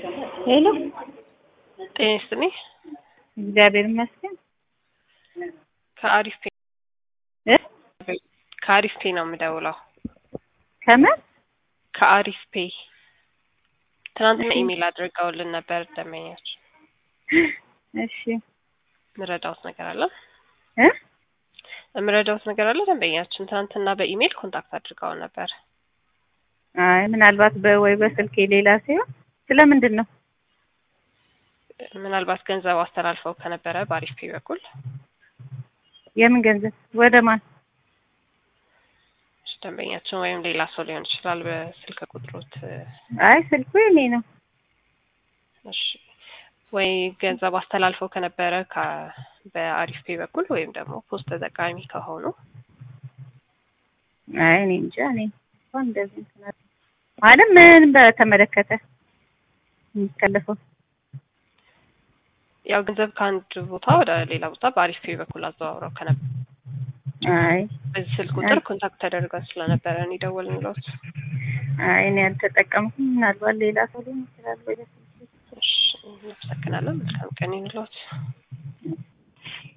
ሄሎ ጤና ይስጥልኝ። እግዚአብሔር ይመስገን ከአሪፍ ፔ እ ከአሪፍ ፔ ነው የምደውለው። ከምን ከአሪፍ ፔ ትናንትና እሺ። ኢሜል አድርገውልን ነበር ደንበኛች። እሺ ምረዳውት ነገር አለ እ ምረዳውት ነገር አለ። ደንበኛችን ትናንትና በኢሜል ኮንታክት አድርገው ነበር። አይ ምናልባት በወይ በስልክ ሌላ ሲሆን ስለምንድን ነው ምናልባት ገንዘብ አስተላልፈው ከነበረ በአሪፍ ፔ በኩል የምን ገንዘብ ወደ ማን እሺ፣ ደንበኛችን ወይም ሌላ ሰው ሊሆን ይችላል። በስልክ ቁጥሮት አይ ስልኩ የኔ ነው እሺ፣ ወይ ገንዘብ አስተላልፈው ከነበረ ከ- በአሪፍ ፔ በኩል ወይም ደግሞ ፖስት ተጠቃሚ ከሆኑ አይ እኔ እንጃ እኔ እንኳን እንደዚህ እንትን አለ- ማለት ምን በተመለከተ የሚከለፈው ያው ገንዘብ ከአንድ ቦታ ወደ ሌላ ቦታ በአሪፍ ፔ በኩል አዘዋውረው ከነበረ አይ በዚህ ስልክ ቁጥር ኮንታክት ተደርገን ስለነበረ እኔ ደወልንልዎት። አይ እኔ አልተጠቀምኩም ምናልባት ሌላ ሰው ሊሆን ይችላል ወይ በስልክ እሺ፣ እናመሰግናለን። መልካም ቀን ይሁንልዎት።